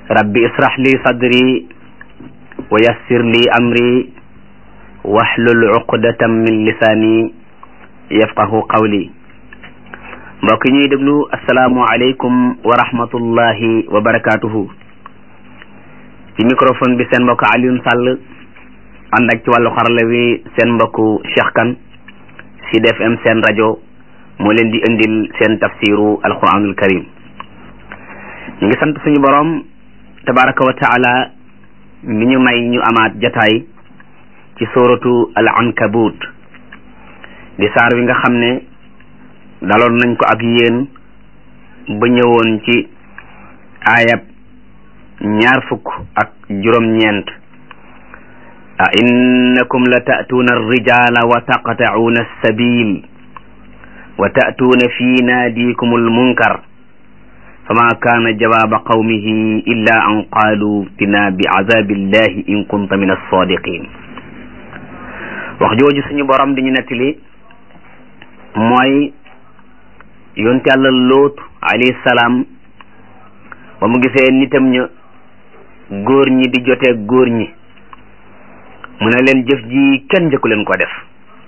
rabbi israh li sadri wa yassir li amri wahlul uqdatam min lisaani yafqahu qawli mbokk ñuy déglu asalaamu aleykum wa rahmatullahi wa barakatuhu ci microphone bi seen mbokk Alioune Sall ànd ak ci wàllu xarala wi seen mbokku Cheikh Kane Sud FM seen rajo moo leen di indil seen tafsiru alquranul karim ñu ngi sant suñu borom tabaraka wa taala mi ñu may ñu amaat jataay ci suratu al ankabut di saar wi nga xam ne daloon nañ ko ak yéen ba ñëwoon ci aayab ñaar fukk ak juróom-ñeent a innakum la ta'tuuna arrijala wa taqta'uuna alsabil wa ta'tuuna fi naadikum almunkar fama kaana jawaaba qawmihi illa an qaalu tina bi azabillahi in kunta min alsadiqin wax jooju suñu borom di ñu nettali mooy yonte yàlla loot alayhi salaam ba mu gisee nitam ña góor ñi di jotee góor ñi mu ne leen jëf ji kenn njëkku leen ko def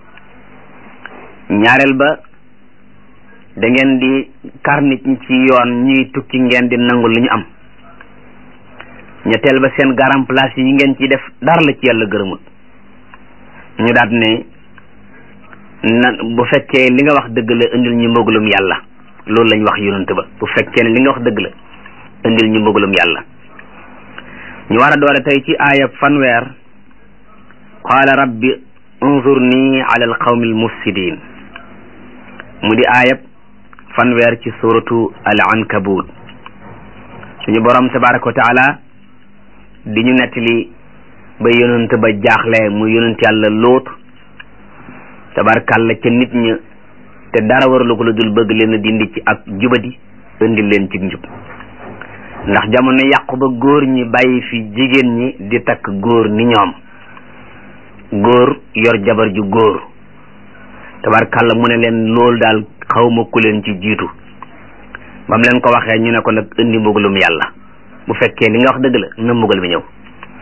ñaareel ba da ngeen di kar nit ñi ci yoon ñuy tukki ngeen di nangu lu ñu am ñetteel ba seen garam place yi ngeen ci def dara la ci yàlla gërëmut ñu daat ne na bu fekkee li nga wax dëgg la indil ñu mbëggalum yàlla loolu lañ wax yonent ba bu fekkee ne li nga wax dëgg la indil ñu mbëggalum yàlla ñu war a doore tey ci aayab fanweer qaala rabbi unzurni ala alqawmi almufsidin mu di aayab fanweer ci suratu al ankabut suñu borom tabaraka wa taala di ñu nettali ba yonent ba jaaxle mu yonent yàlla lóot tabarkàlla ca nit ña te dara waralu ko lu dul bëgg leen a dindi ci ak jubadi indi leen ci njub ndax jamono yàqu ba góor ñi bàyyi fi jigéen ñi di takk góor ni ñoom góor yor jabar ju góor tabarkàlla mu ne leen loolu daal xawma ku leen ci jiitu ba mu leen ko waxee ñu ne ko nag indi mbugalum yàlla bu fekkee li nga wax dëgg la na mbugal mi ñëw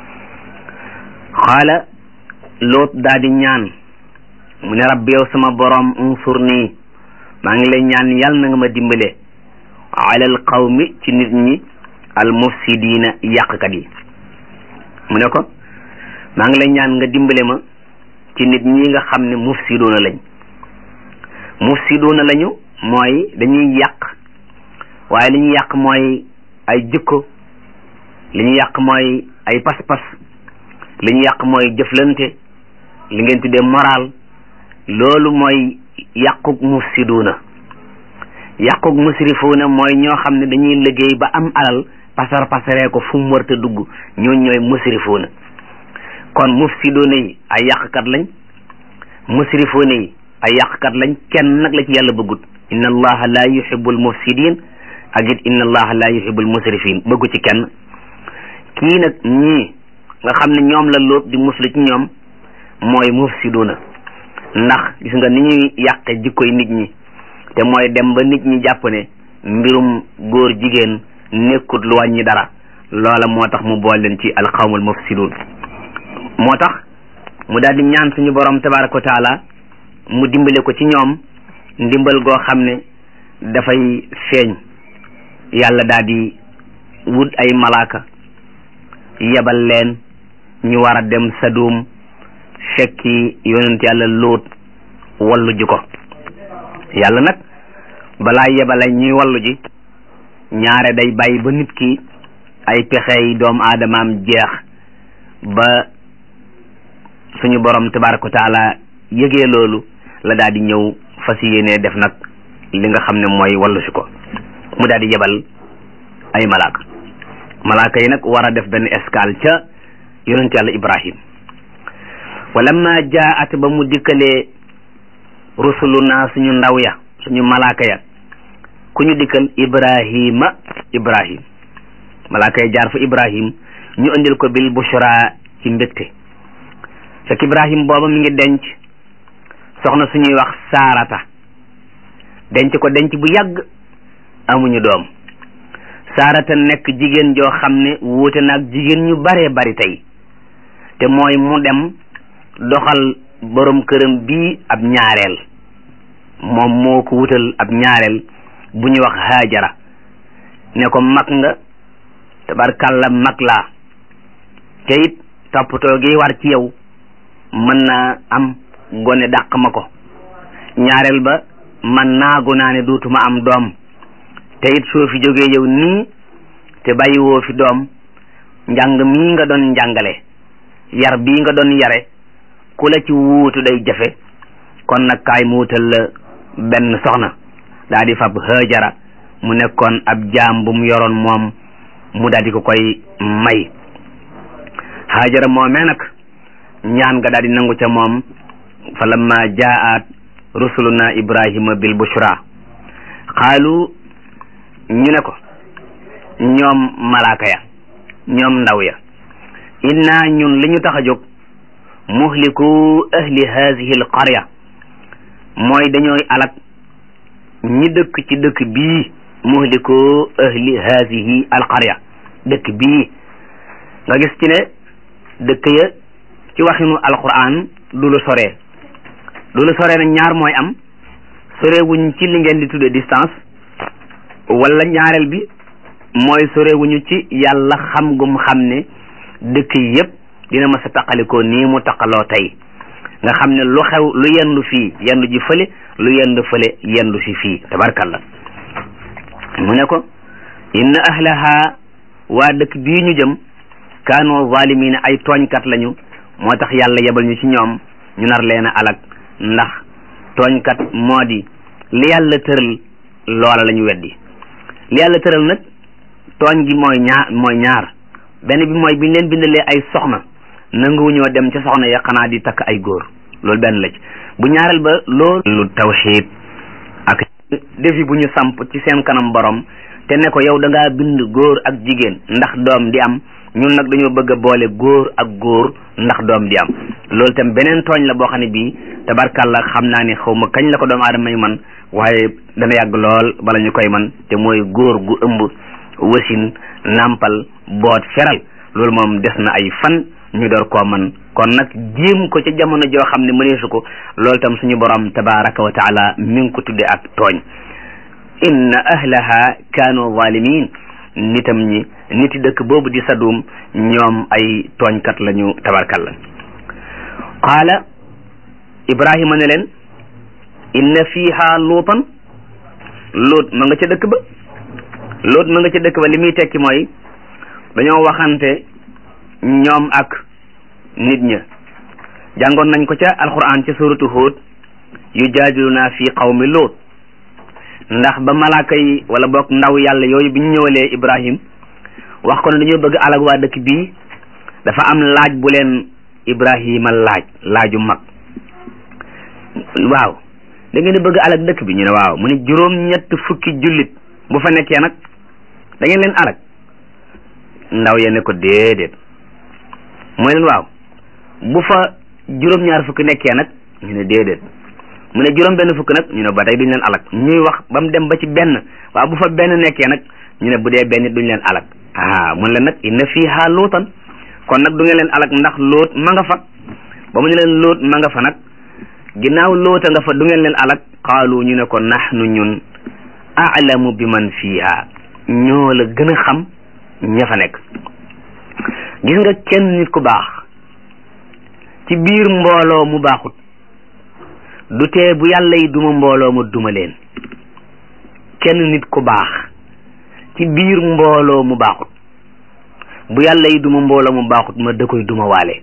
xaala loot daa di ñaan mu ne rabbi yow sama borom unsur nii maa ngi lay ñaan yàlla na nga ma dimbale alal qawmi ci nit ñi al mufsidiina yàqkat yi mu ne ko maa ngi lay ñaan nga dimbale ma ci nit ñi nga xam ne mufsiduuna lañ mufsiduuna lañu mooy dañuy yàq waaye li ñu yàq mooy ay jikko li ñu yàq mooy ay pas-pas li ñu yàq mooy jëflante li ngeen tuddee moral loolu mooy yàquk mufsiduuna yàquk musrifuuna mooy ñoo xam ne dañuy liggéey ba am alal pasar pasaree ko fu mu warta dugg ñoo ñooy musrifuuna kon mufsiduuna yi ay yàqkat lañ musrifuuna yi ay yàqkat lañ kenn nag la ci yàlla bëggut inna allaha la yuhibbul mufsidin ak it inna allaha la yuhibbul musrifin bëggu ci kenn kii nag ñii nga xam ne ñoom la lóot di muslu ci ñoom mooy mufsiduna ndax gis nga ni ñuy yàqe jikkoy nit ñi te mooy dem ba nit ñi jàpp ne mbirum góor jigéen nekkut lu wàññi dara loola moo tax mu bool leen ci alqawmul mufsidun moo tax mu daal di ñaan suñu borom tabaraka wa taala mu dimbale ko ci ñoom ndimbal goo xam ne dafay feeñ yàlla daal di wut ay malaaka yebal leen ñu war a dem sadum fekki yonent yàlla lóot wallu ji ko yàlla nag balaa yebale ñuy wallu ji ñaare day bàyyi ba nit ki ay pexey doomu aadamaam jeex ba suñu borom tabaraka wa taala yëgee loolu la daal di ñëw fas yéenee def nag li nga xam ne mooy wallu si ko mu daal di yebal ay malaaka malaaka yi nag war a def benn escale ca yonent yàlla ibrahim walamma jaat ba mu dikkalee rusuluna suñu ndaw ya suñu malaaka ya ku ñu dikkal ibrahima ibrahim malaaka ya jaar fa ibrahim ñu indil ko bil bushra ci mbégte fekk ibrahim booba mi ngi denc soxna suñuy wax saarata denc ko denc bu yàgg amuñu doom saarata nekk jigéen joo xam ne wuute naag jigéen ñu baree bari tey te mooy mu dem doxal borom këram bii ab ñaareel moom moo ko wutal ab ñaareel bu ñuy wax haajara ne ko mag nga tabarkàlla mag laa te it toppatoo gi war ci yow mën naa am gone dàq ma ko ñaareel ba man naagu naa ne duutuma am doom te it soo fi jógee yow nii te bàyyi woo fi doom njàng mii nga doon njàngale yar bii nga doon yare ku la ci wuutu day jafe kon nag kaay mu wutal la benn soxna daa di fab hëjara mu nekkoon ab jaam bu mu yoroon moom mu daal di ko koy may hëjara moomee nag ñaan nga daal di nangu ca moom fa lamma jaat rusuluna ibrahima bil bushra xaalu ñu ne ko ñoom malaaka ya ñoom ndaw ya inna ñun li ñu tax a jóg muhliku ahli hadihi al qarya mooy dañooy alak ñi dëkk ci dëkk bii muhliku ahli hadihi al qarya dëkk bii nga gis ci ne dëkk ya ci waxinu alquran du lu soree du lu soree nag ñaar mooy am sorewuñ ci li ngeen di tudde distance wala ñaareel bi mooy sorewuñu ci yàlla xam gum xam ne dëkk yi yépp dina ma sa taqalikoo nii mu taqaloo tey nga xam ne lu xew lu yendu fii yendu ji fële lu yendu fële yendu si fii tabarkalla mu ne ko inna ahlaha waa dëkk bii ñu jëm kaanu zalimina ay tooñkat lañu moo tax yàlla yebal ñu ci ñoom ñu nar leen a alak ndax tooñkat moo di li yàlla tëral loola la ñu weddi li yàlla tëral nag tooñ gi mooy ñaar mooy ñaar benn bi mooy bi ñu leen bindalee ay soxna nanguwuñoo dem ca soxna ya xanaa di takk ay góor loolu benn la ci bu ñaareel ba loolu tawxiid ak defi bu ñu samp ci seen kanam borom te ne ko yow da ngaa bind góor ak jigéen ndax doom di am ñun nag dañoo bëgg a boole góor ak góor ndax doom di am loolu tam beneen tooñ la boo xam ne bii tabarkàlla xam naa ne xaw ma kañ la ko doomu aadama may man waaye dana yàgg lool bala ñu koy man te mooy góor gu ëmb wasin nàmpal boot feral loolu moom des na ay fan ñu door koo man kon nag jéem ko ca jamono joo xam ne mëneesu ko loolu tam suñu borom tabaraka wa taala mi ngi ko tudde ak tooñ inna ahlaha kaanu zalimin nitam ñi niti dëkk boobu di sadum ñoom ay tooñkat lañu tabarkalla qaala ibrahima ne leen inna fiha luutan luut ma nga ca dëkk ba luut ma nga ca dëkk ba li muy tekki mooy dañoo waxante ñoom ak nit ña jàngoon nañ ko ca alquran ca suratu Hud yu jaadiluna fi qawmi luut ndax ba malaaka yi wala boog ndaw yàlla yooyu bi ñu ñëwalee ibrahim wax ko ne dañoo bëgg alag waa dëkk bii dafa am laaj bu leen ibrahima laaj laaju mag waaw da ngeen di bëgg alag dëkk bi ñu ne waaw mu ne juróom ñett fukki jullit bu fa nekkee nag da ngeen leen alag ndaw ya ne ko déedéet mooy leen waaw bu fa juróom ñaar fukki nekkee nag ñu ne déedéet mu ne juróom benn fukk nag ñu ne ba tey duñ leen alag ñuy wax ba mu dem ba ci benn waaw bu fa benn nekkee nag ñu ne bu dee benn duñ leen alag ah mun leen nag inna fiha luutan kon nag du ngeen leen alag ndax loot ma nga fa ba mu ne leen loot ma nga fa nag ginnaaw loota nga fa du ngeen leen alag qaalu ñu ne ko nahnu ñun aalamu bi man fiha ñoo la gën a xam ña fa nekk gis nga kenn nit ku baax ci biir mbooloo mu baaxut du tee bu yàlla yi duma mbooloo ma duma leen kenn nit ku baax ci biir mbooloo mu baaxut bu yàlla yi duma mbooloo mu baaxut ma da koy duma waale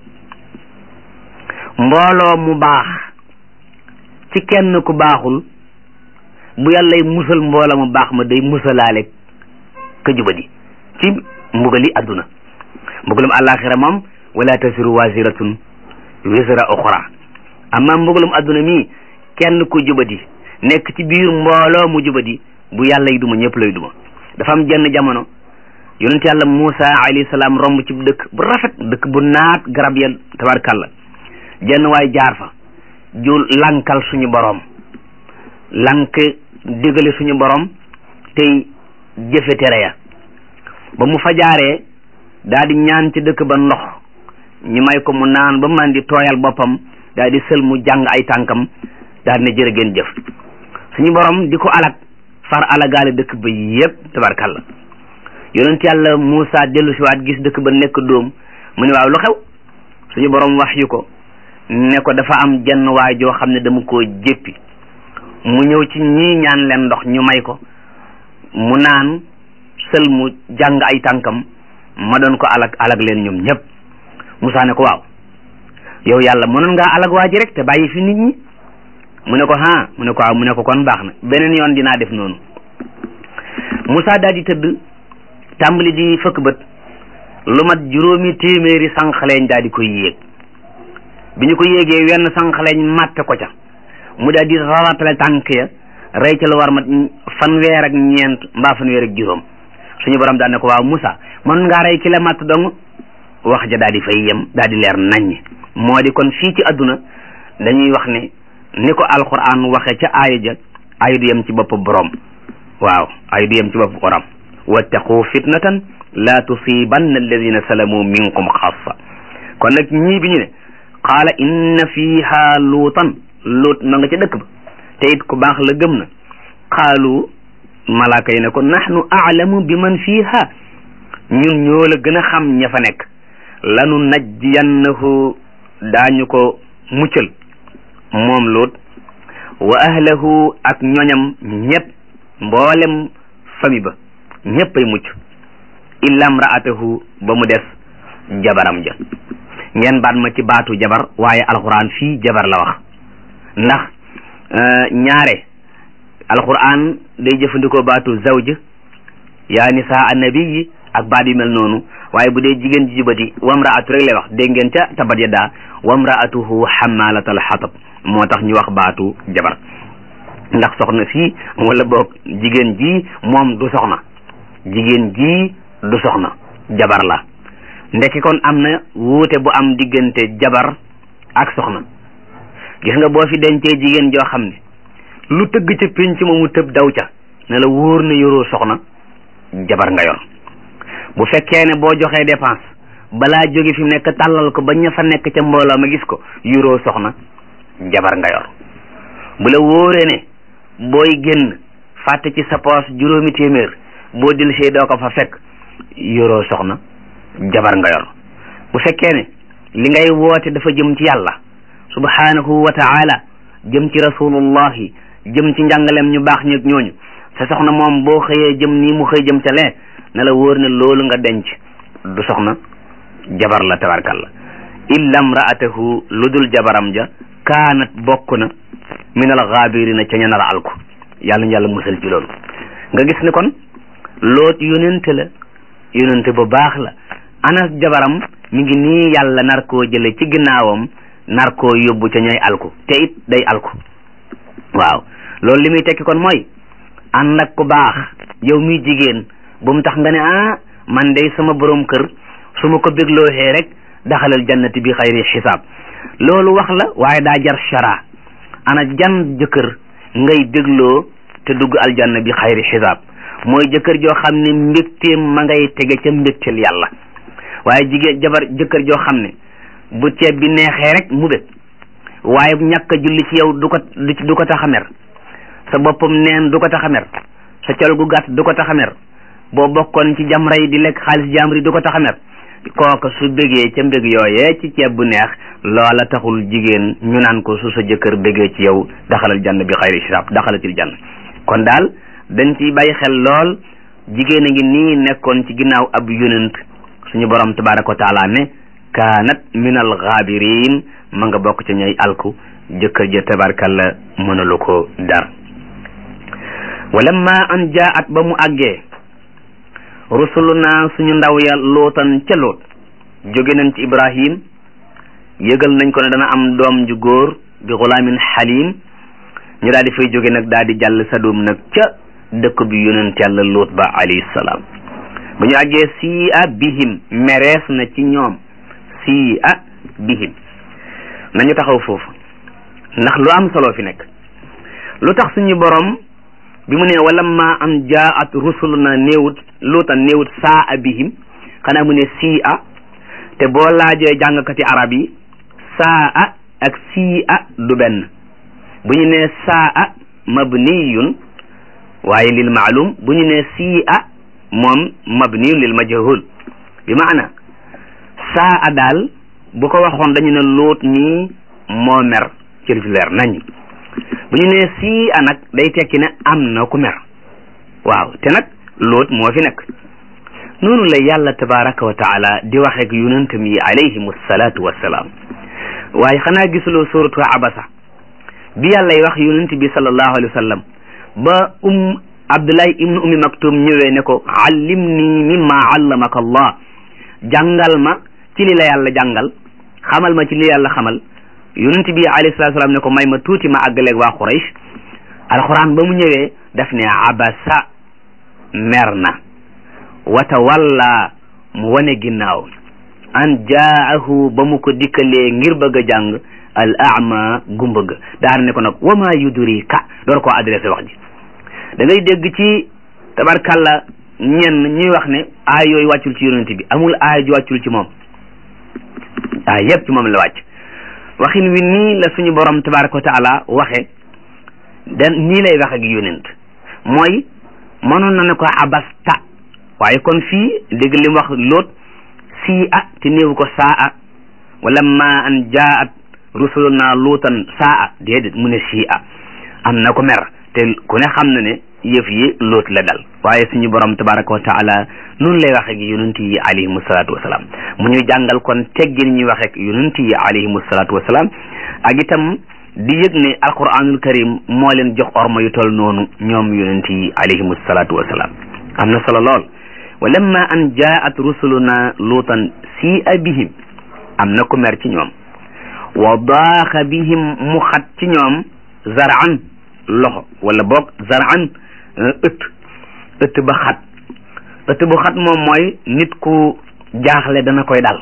mbooloo mu baax ci kenn ku baaxul bu yàlla yi musal mbooloo mu baax ma day musalaale ka jubadi ci mbugali adduna mbugalum àllaaxira moom wala tasiru waziratun wisra uxra amma mbugalum adduna mi kenn ku jubadi nekk ci biir mbooloo mu jubadi bu yàlla yi duma ñëpp lay duma dafa am jenn jamono yonent yàlla Muusa alayhi salaam romb ci dëkk bu rafet dëkk bu naat garab ya tabarkalla jenn waay jaar fa ju lankal suñu borom lank digale suñu borom tey jëfe tere ya ba mu fa jaaree daal di ñaan ci dëkk ba ndox ñu may ko mu naan ba man di tooyal boppam daal di sël mu jàng ay tànkam daal di ne jërë ngeen jëf suñu borom di ko alag far alagaale dëkk ba yépp tabarkalla yonent yàlla Muusa dellu si waat gis dëkk ba nekk dóom mu ne waaw lu xew suñu borom wax yu ko ne ko dafa am jenn waay joo xam ne dama koo jéppi mu ñëw ci ñii ñaan leen ndox ñu may ko mu naan sël mu jàng ay tànkam ma doon ko alag alag leen ñoom ñëpp Moussa ne ko waaw yow yàlla mënoon ngaa alag waa ji rek te bàyyi fi nit ñi mu ne ko ha mu ne ko waaw mu ne ko kon baax na beneen yoon dinaa def noonu Moussa daal di tëdd tàmbali di fëkk bët lu mat juróomi téeméeri sànqaleñ daal di koy yéeg bi ñu ko yéegee wenn sànqaleñ màtte ko ca mu daal di raratale tànk ya rey ca lu war mat fanweer ak ñeent mbaa fanweer ak juróom suñu borom daal ne ko waaw Moussa mën ngaa rey ki la matt dong wax ja daal di fay yem daal di leer naññ moo di kon fii ci adduna dañuy wax ne ni ko alquran waxe ca aaya ja ayu du yem ci bopp borom waaw ayu du yem ci bopp borom wattaqu fitnatan la tusibanna alladina salamu minkum xaasa kon nag ñii bi ñu ne qaala inna fiha luutan luut ma nga ca dëkk ba te it ku baax la gëm na qaalu malaaka yi ne ko nahnu aalamu bi man fiha ñun ñoo la gën a xam ña fa nekk lanu najjiyannahu daañu ko muccal moom luut wa ahlahu ak ñoñam ñëpp mboolem fami ba ñëpp ay mucc illa mraatahu ba mu des jabaram ja ngeen baat ma ci baatu jabar waaye alquran fii jabar la wax ndax ñaare alquran day jëfandikoo baatu zawj yaa nisaa annabiyi ak baat yu mel noonu waaye bu dee jigéen ji jubati wamraatu rek lay wax dégg ngeen ca tabat yaddaa wamraatuhu xamalatal xatab moo tax ñu wax baatu jabar ndax soxna fii wala boog jigéen ji moom du soxna jigéen ji du soxna jabar la ndekki kon am na wuute bu am diggante jabar ak soxna gis nga boo fi dencee jigéen joo xam ne lu tëgg ca pénc ma mu tëb daw ca ne la wóor na yoroo soxna jabar nga yor bu fekkee ne boo joxee dépense balaa jóge fi mu nekk tàllal ko ba ña fa nekk ca mbooloo ma gis ko yoroo soxna jabar nga yor bu la wóoree ne booy génn fàtte ci sa poos juróomi téeméer boo dilsee doo ko fa fekk yoroo soxna jabar nga yor bu fekkee ne li ngay woote dafa jëm ci yàlla subhanahu wa taala jëm ci rasulullahi jëm ci njàngalem ñu baax ñeeg ñooñu sa soxna moom boo xëyee jëm nii mu xëy jëm ca lee ne la wóor ne loolu nga denc du soxna jabar la tabarkalla illa mraatahu lu dul jabaram ja kaanat bokk na min al gaabirina ca ña nar a alku yàlla ñu yàlla musal ci loolu nga gis ne kon loot yonente la yonente bu baax la anas jabaram mi ngi nii yàlla nar koo jële ci ginnaawam nar koo yóbbu ca ñooy alku te it day alku waaw loolu li muy tekki kon mooy ànd ak ku baax yow muy jigéen bu mu tax nga ne ah man day sama borom kër su ma ko béglooxee rek daxalal jannati bi xayri xisaab loolu wax la waaye daa jar shara ana jan jëkkër ngay bégloo te dugg aljanna bi xayri xisaab mooy jëkkër joo xam ne mbégteem ma ngay tege ca mbégteel yàlla waaye jigéen jabar jëkkër joo xam ne bu ceeb bi neexee rek mu bég waaye ñàkk a julli ci yow du ko du ko tax a mer sa boppam neen du ko tax a mer sa col gu gàtt du ko tax a mer boo bokkoon ci jamra yi di lekk xaalis jamri du ko tax a mer kooka su bégee ca mbég yooyee ci ceeb bu neex loola taxul jigéen ñu naan ko su sa jëkkër bégee ci yow daxalal jann bi xayri hisab daxalatil jann kon daal dañ ciy bàyyi xel lool jigéen a ngi nii nekkoon ci ginnaaw ab yonent suñu borom tabaraka wa taala ne kaanat min al gaabirin ma nga bokk ca ñooy alku jëkkër ja tabarkalla mënalu ko dar walamma an jaat ba mu àggee rusuluna suñu ndaw ya lootan ca loot jóge nañ ci ibrahim yëgal nañ ko ne dana am doom ju góor bi xulaamin xalim ñu daal di fay jóge nag daal di jàll sadum nag ca dëkk bi yonent yàlla loot ba alayhi salaam ba ñu àggee sii a bihim merees na ci ñoom sii a bihim nañu taxaw foofu ndax lu am solo fi nekk lu tax suñu borom bi mu ne walamma an jaat rusuluna néewut luutan néewut saa a bihim xanaa mu ne sii a te boo laajee jàngkati arab yi saa a ak sii a du benn bu ñu ne saa a mabniyun waaye lil maalum bu ñu ne sii a moom mabniyun lil majhul bi maana saa a daal bu ko waxoon dañu ne luut nii moo mer ci lu leer nañ bu ñu nee sii a nag day tekki ne am na ku mer waaw te nag luut moo fi nekk noonu la yàlla tabaraka wa taala di waxeek yonentam yi alayhim salaatu wassalaam waaye xanaa gisuloo suratu abasa bi yàlla y wax yonent bi sallallahu alayhi wa sallam ba um abdullahi ibnu ummi maktum ñëwee ne ko allim nii mimma allamaka allah jàngal ma ci li la yàlla jàngal xamal ma ci li yàlla xamal yonent bi alayhi salatu salaam ne ko may ma tuuti ma àggaleeg waa Quraysh alquran ba mu ñëwee daf ne abasa mer na wata walla mu wane ginnaaw an jaahu ba mu ko dikkalee ngir bëgg a jàng al ama gumba ga daar ne ko nag wama yudrika door koo adressé wax ji da ngay dégg ci tabarkalla ñenn ñuy wax ne aay yooyu wàccul ci yonent bi amul aay ju wàccul ci moom aay yépp ci moom la wàcc waxin wi nii la suñu borom tabaraka wa taala waxe den nii lay wax ak yonent mooy mënoon na ne ko abasta waaye kon fii dégg li mu wax loot sii a te néewu ko saa a wala ma an jaat rusuluna luutan saa a déedéet mu ne sii a am na ko mer te ku ne xam na ne yëf yi loot la dal waaye suñu borom tabaraka wa taala noonu lay waxe ak yonent yi alayhimu salaatu wasalaam mu ñuy jàngal kon teggin ñuy waxe ak yonent yi alayhimu salaatu wasalaam ak itam di yëg ne alquranul karim moo leen jox orma yu tol noonu ñoom yonent yi alayhimu salaatu wasalaam am na solo lool wa lamma an jaat rusuluna luutan sii a bihim am na ku mer ci ñoom wa daaxa bihim mu xat ci ñoom zaraan loxo wala boog zaraan ëtt ëtt ba xat ëtt bu xat moom mooy nit ku jaaxle dana koy dal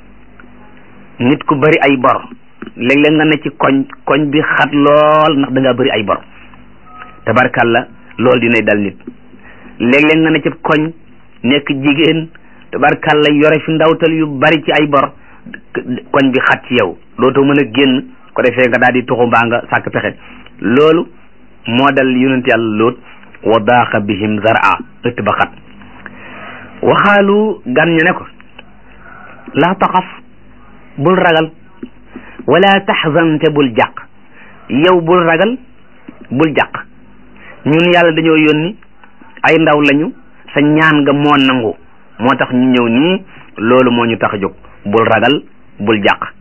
nit ku bari ay bor léeg-léeg nga ne ci koñ koñ bi xat lool ndax da ngaa bari ay bor tabarkalla loolu dinay dal nit léeg-léeg nga ne ci koñ nekk jigéen tabarkalla yore fi ndawtal yu bari ci ay bor koñ bi xat ci yow dootoo mën a génn ko defee nga daal di tuxu mbaa nga sàkk pexe loolu moo dal yonent yàlla loot wa daaqa bihim zara ëtt ba xat waxaalu gan ñu ne ko laa taxaf bul ragal wala taxzan te bul jàq yow bul ragal bul jàq ñun yàlla dañoo yónni ay ndaw lañu sa ñaan nga moo nangu moo tax ñu ñëw nii loolu moo ñu tax a jóg bul ragal bul jàq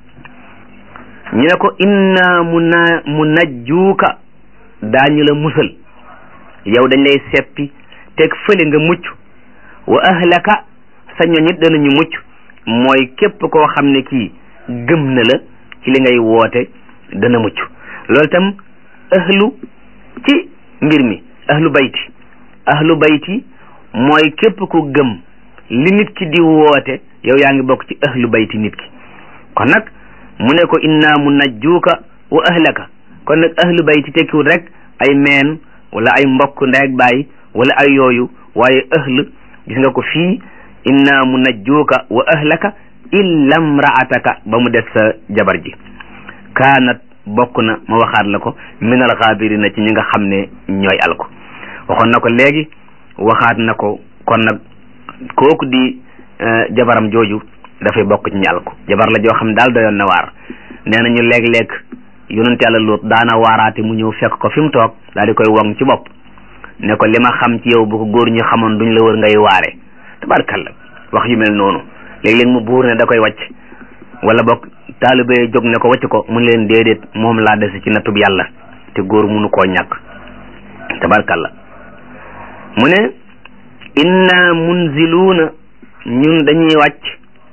ñu ne ko inna mu na mu najjuuka daañu la musal yow dañ lay seppi teg fële nga mucc wa ahlaka sa ñoñit danañu mucc mooy képp koo xam ne kii gëm na la ci li ngay woote dana mucc loolu tam ahlu ci mbir mi ahlu bayti ahlu bayti mooy képp ku gëm li nit ki di woote yow yaa ngi bokk ci ahlu bayti nit ki kon nag mu ne ko inna mu najjuuka wa ahlaka kon nag ahlu bayti tekkiwul rek ay meen wala ay mbokk ndey ak baay wala ay yooyu waaye ahl gis nga ko fii inna mu najjuuka wa ahlaka illa mraataka ba mu des sa jabar ji kaanat bokk na ma waxaat la ko min al xaabirina ci ñi nga xam ne ñooy al ko waxoon na ko léegi waxaat na ko kon nag kooku di jabaram jooju dafay bokk ci ñi al ko jabar la joo xam daal doyoon na waar nee nañu léeg-léeg yonent yàlla Luut daana waaraate mu ñëw fekk ko fi mu toog daal di koy wong ci bopp ne ko li ma xam ci yow bu ko góor ñi xamoon duñ la wër ngay waare tabarkalla wax yu mel noonu léeg-léeg mu buur ne da koy wàcc wala boog taalibe jóg ne ko wàcc ko mun leen déedéet moom laa dese ci natub yàlla te góor munu koo ñàkk tabarkalla mu ne inna munziluuna ñun dañuy wàcc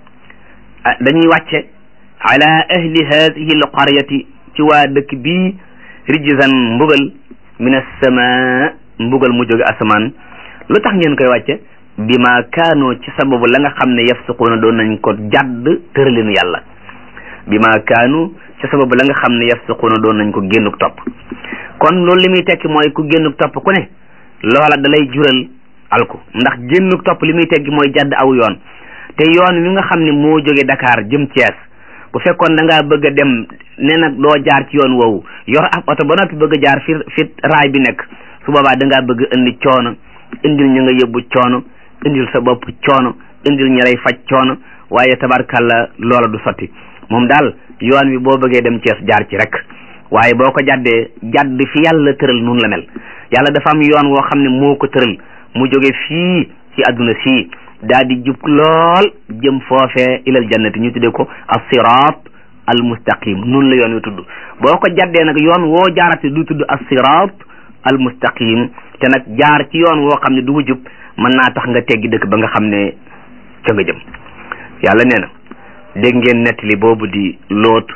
dañuy wàcce ala ahli hadihi al qaryati ci waa dëkk bii rijzan mbugal min as-samaa mbugal mu jóge asamaan lu tax ngeen koy wàcce bi ma kaanoo ci sababu la nga xam ne yafsuquuna doon nañ ko jàdd tëralinu yàlla bi ma kaanu ci sababu la nga xam ne yafsuquuna doon nañ ko génnuk topp kon loolu li muy tekki mooy ku génnuk topp ku ne loola da lay jural alku ndax génn topp li muy teggi mooy jàdd aw yoon te yoon wi nga xam ne moo jóge Dakar jëm Thiès bu fekkoon da ngaa bëgg a dem ne nag doo jaar ci yoon woowu yor ab oto ba noppi bëgg a jaar fi fi raay bi nekk su boobaa da ngaa bëgg indi coono indil ñu nga yóbbu coono indil sa bopp coono indil ñi lay faj coono waaye tabarkalla loola du sotti moom daal yoon wi boo bëggee dem Thiès jaar ci rek waaye boo ko jàddee jàdd fi yàlla tëral nun la mel yàlla dafa am yoon woo xam ne moo ko tëral mu jóge fii ci àdduna sii daal di jub lool jëm foofee ilal jannati ñu tuddee ko as-siraat al mustaqim nun la yoon wi tudd boo ko jaddee nag yoon woo jaarate du tudd as-siraat al mustaqim te nag jaar ci yoon woo xam ne du mu jub mën naa tax nga teggi dëkk ba nga xam ne ca nga jëm yàlla nee na dégg ngeen nettali boobu di loot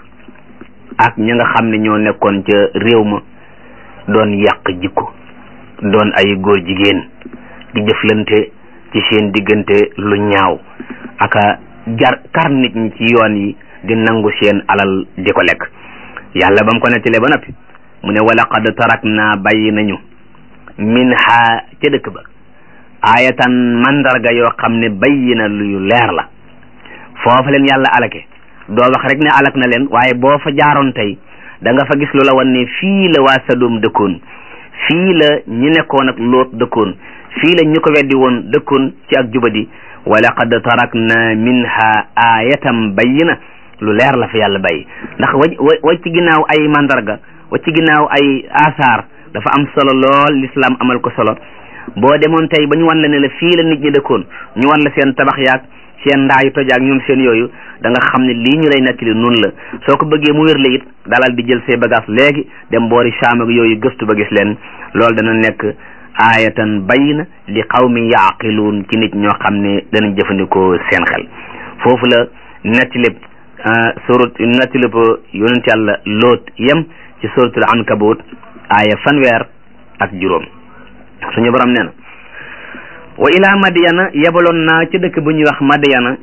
ak ñi nga xam ne ñoo nekkoon ca réew ma doon yàq jikko doon ay góor jigéen di jëflante ci seen diggante lu ñaaw aka jar kar nit ñi ci yoon yi di nangu seen alal di ko lekk yàlla ba mu ko nettalee ba noppi mu ne wala qad tarak naa bàyyi nañu min ha ca dëkk ba ayatan mandarga yoo xam ne bàyyi na luyu leer la foofa leen yàlla alake doo wax rek ne alak na leen waaye boo fa jaaroon tey da nga fa gis lu la wan ne fii la waa Sadum dëkkoon fii la ñi nekkoon ak Loot dëkkoon fii la ñu ko weddi woon dëkkoon ci ak jubadi wa laqad tarakna minha ayatan bayyina lu leer la fa yàlla bàyyi ndax wa wa ci ginnaaw ay mandarga wa ci ginnaaw ay asaar dafa am solo lool l'islam amal ko solo boo demoon tey ba ñu wan la ne la fii la nit ñi dëkkoon ñu wan la seen tabax yaag seen ndaayu tojaak ñoom seen yooyu da nga xam ne lii ñu lay nettali noonu la soo ko bëggee mu wér la it dalal di jël say bagage léegi dem boori Saam ak yooyu gëstu ba gis leen loolu dana nekk aayatan bayna li qawmi yaaqiluun ci nit ñoo xam ne danañ jëfandikoo seen xel foofu la nettilib surat nettilib yonent yàlla loot yem ci suratul ankabut aaya fanweer ak juróom suñu borom nee na wa ila madyana yebaloon naa ci dëkk bu ñuy wax madyana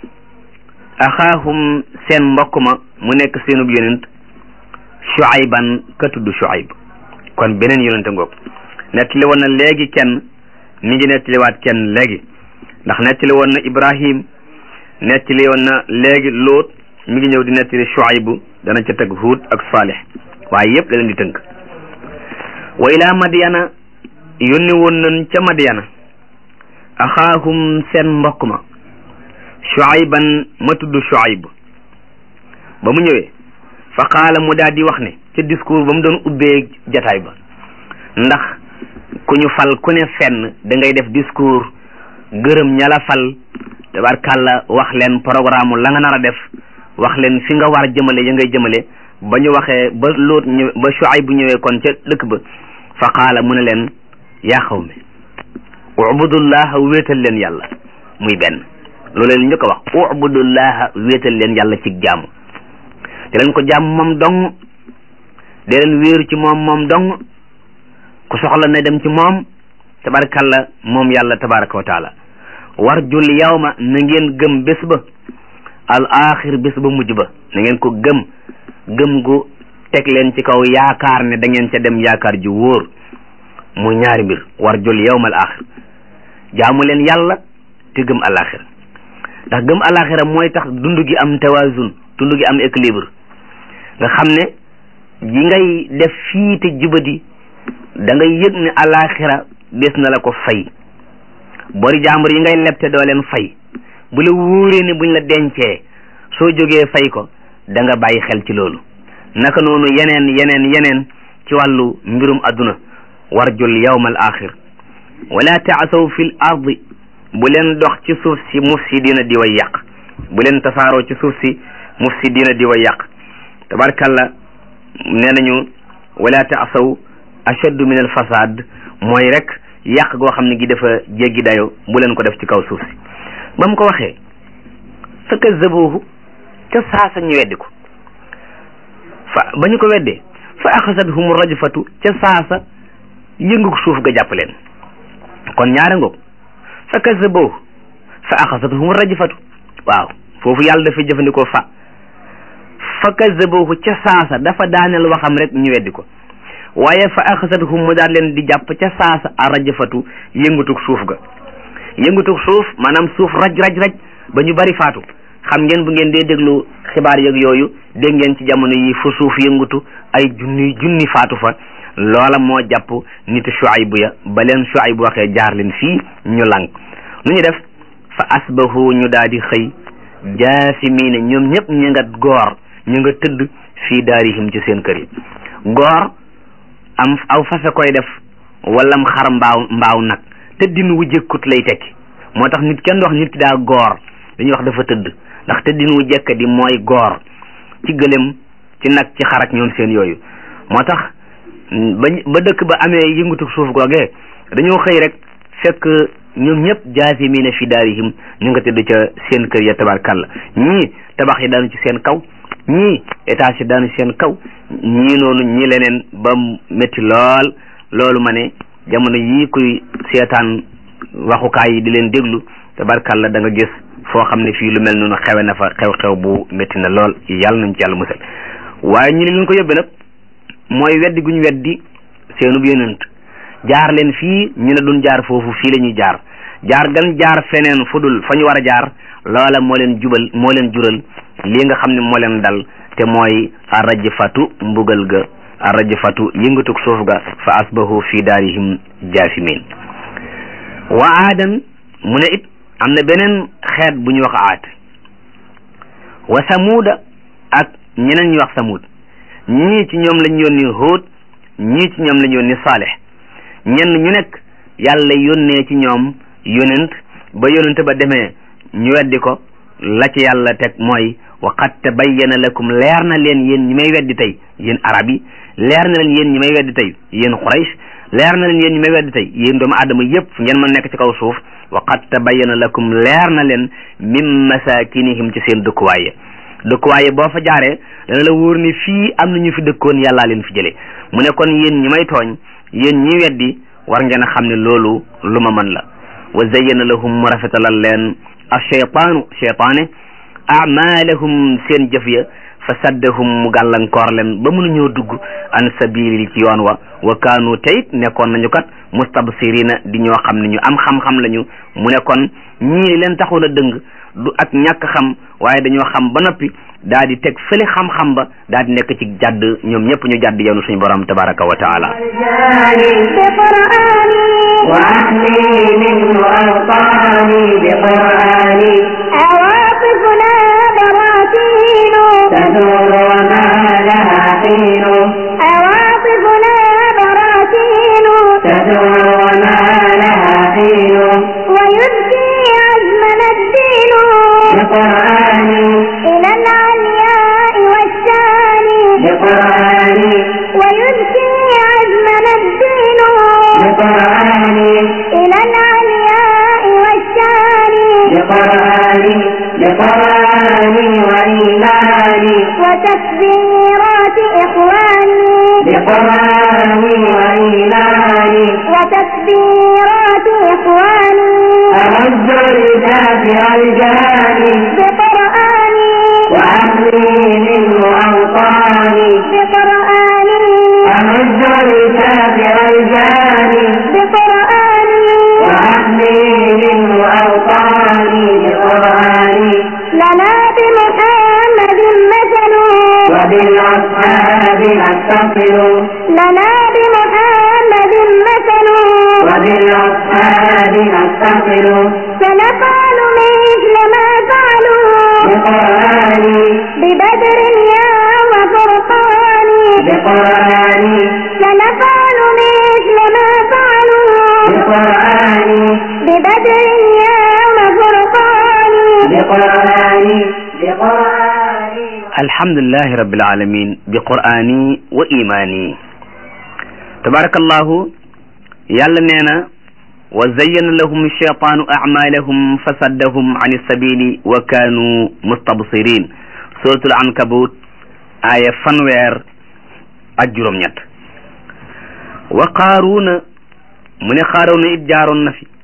axaahum seen mbokk ma mu nekk seenub yonent shuayban ka tudd shuayb kon beneen yonente ngoog nettali woon na léegi kenn mi ngi nettaliwaat kenn léegi ndax nettali woon na ibrahim nettali woon na léegi loot mi ngi ñëw di nettali shuaybu dana ca teg huud ak salih waaye yëpp da leen di tënk wa ila madyana yónni woon nañ ca madyana axaahum seen mbokk ma shuayban ma tudd shuayb ba mu ñëwee fa qaala mu daal di wax ne ca discours ba mu doon ubbee jataay ba ndax ku ñu fal ku ne fenn da ngay def discours gërëm ña la fal tabarkàlla wax leen programme la nga nar a def wax leen fi nga war a jëmale ya ngay jëmale ba ñu waxee ba loot ñëw ba shuayb bu ñëwee kon ca dëkk ba fa qaala mu ne leen yaa xawmi ubudullaha wéetal leen yàlla muy benn loolu leen ñu ko wax ubudullaha wéetal leen yàlla ci jaamu te leen ko jaam moom dong de leen wéeru ci moom moom dong ku soxla na dem ci moom tabarakalla moom yàlla tabaraka wa taala warjul yawma na ngeen gëm bés ba al axir bés ba mujj ba na ngeen ko gëm gëm gu teg leen ci kaw yaakaar ne da ngeen ca dem yaakaar ju wóor muy ñaari mbir warjul yawma al axir jaamu leen yàlla te gëm alaxira ndax gëm alaxira mooy tax dund gi am tawazun dund gi am équilibre nga xam ne yi ngay def fii te jubadi da ngay yëg ne alaxira des na la ko fay bori jàmbur yi ngay leb te doo leen fay bu la wóoree ne buñ la dencee soo jógee fay ko da nga bàyyi xel ci loolu naka noonu yeneen yeneen yeneen ci wàllu mbirum adduna warjul yawma al axir wala taasaw fi l ardi bu leen dox ci suuf si mufsidina di way yàq bu leen tasaaroo ci suuf si mufsidina di way yàq tabarkalla nee nañu wala taasaw ashaddu min al fasad mooy rek yàq goo xam ne gi dafa jéggi dayo bu leen ko def ci kaw suuf si ba mu ko waxee fa kazzabuhu ca saasa ñu weddi ko fa ba ñu ko weddee fa axasathum rajfatu ca saasa yëngu suuf ga jàpp leen kon ñaare ngoog fa kazzabuhu fa axasathum rajfatu waaw foofu yàlla dafa jëfandikoo fa fa kazzabuhu ca saasa dafa daaneel waxam rek ñu weddi ko waaye fa axasathum mu daal leen di jàpp ca saasa a rajafatu yëngatug suuf ga yëngatug suuf maanaam suuf raj raj raj ba ñu bari faatu xam ngeen bu ngeen dee déglu xibaar yeeg yooyu dégg ngeen ci jamono yi fu suuf yëngatu ay junni junni faatu fa loola moo jàpp nit Shuaybu ya ba leen Shuaybu waxee jaar leen fii ñu lànk nu ñu def fa asbahu ñu daal di xëy jaasimiina ñoom ñëpp ñu nga goor ñu nga tëdd fii daarihim ci seen kër yi goor am aw fasa koy def wala mu xar mbaaw mbaaw nag tëddin wu jëkkut lay tekki moo tax nit kenn wax nit ki daa goor dañuy wax dafa tëdd ndax tëddin wu jekk di mooy goor ci gëlëm ci nag ci xarak ñoom seen yooyu moo tax ba ba dëkk ba amee yëngatu suuf googee dañoo xëy rek fekk ñoom ñëpp jaasimiina fi daarihim ñu nga tëdd ca seen kër ya tabarkàlla ñii tabax yi daanu ci seen kaw ñii étage yi daanu ci seen kaw ñii noonu ñi leneen ba métti lool loolu ma ne jamono yii kuy seetaan waxukaay yi di leen déglu tabarkàlla da nga gis foo xam ne fii lu mel noonu xewe na fa xew-xew bu métti na lool yàlla nañ ci yàlla musal waaye ñu ne leen ko yóbbe nag mooy weddi guñ weddi seenub yonent jaar leen fii ñu ne duñ jaar foofu fii la ñuy jaar jaar gan jaar feneen fu dul fa ñu war a jaar loola moo leen jubal moo leen jural lii nga xam ne moo leen dal te mooy arrajfatu mbugal ga arrajfatu yëngatug suuf ga fa asbahu fi daarihim jaasimin wa aadan mu ne it am na beneen xeet bu ñu wax aad wa samuuda ak ñeneen ñu wax samuud ñii ci ñoom lañ yónni Huud ñii ci ñoom lañ yónni Saalix ñenn ñu nekk yàlla yónnee ci ñoom yonent ba yonent ba demee ñu weddi ko la ci yàlla teg mooy wa qad tabayyana lakum leer na leen yéen ñi may weddi tey yéen arab yi leer na leen yéen ñi may weddi tey yéen Quraysh leer na leen yéen ñi may weddi tey yéen doomu aadama yépp ngeen mën nekk ci kaw suuf wa qad tabayyana lakum leer na leen min masakinihim ci seen dëkkuwaaye dëkkuwaaye boo fa jaaree dana la wóor ni fii am na ñu fi dëkkoon yàllaa leen fi jëlee mu ne kon yéen ñi may tooñ yéen ñi weddi war ngeen a xam ne loolu lu ma mën la wa zayyana lahum mu rafetalal leen acheytaanu cheytaane amalahum seen jëf ya fa saddahum mu gàllankoor leen ba mënuñoo dugg an sabili ci yoon wa wa kaanu teyit nekkoon nañu kat mustabsirina di ñoo xam ne ñu am xam-xam lañu mu ne kon ñii li leen taxoon a dëng du ak ñàkk xam waaye dañoo xam ba noppi daal di teg fële xam-xam ba daal di nekk ci jàdd ñoom ñëpp ñu jàdd yoonu suñu borom tabaraka wa taala وأهلي منه أوطاني بقرآني عواطفنا براكين تدور وما لها حين عواطفنا براكين تدور وما لها حين ويبكي عزمنا الدين بقرآني إلى العلياء والشان بقرآني ويبكي عزمنا الدين بقرآني إلى العلياء والشان بقرآني بقرآني وإيماني وتكبيرات إخواني بقرآني وإيماني وتكبيرات إخواني أمد لدافع الجاني بقرآني وأهلي منه أوطاني بقرآني أمد لدافع الجاني بقرآني وأهلي منه أوطاني بقرآني لنا بمحمد مثل وبالأصحاب نتصل لنا بمحمد مثل وبالأصحاب نتصل سنفعل مثل ما فعلوا بقرآني ببدر يا وفرقان بقرآني سنفعل مثل ما فعلوا بقرآني ببدر يا وفرقان بقرآني بقرآني alhamdulillahi rabbil alamin bi qur'ani wa imani tabarakallahu yàlla nee na wa zayyana lahum shaytaanu a'malahum fa saddahum an sabili wa kaanu mustabsirin suratul ankabut aya fanweer ak juróom-ñett wa qaaruuna mu ne qaaruuna it jaaroon na fi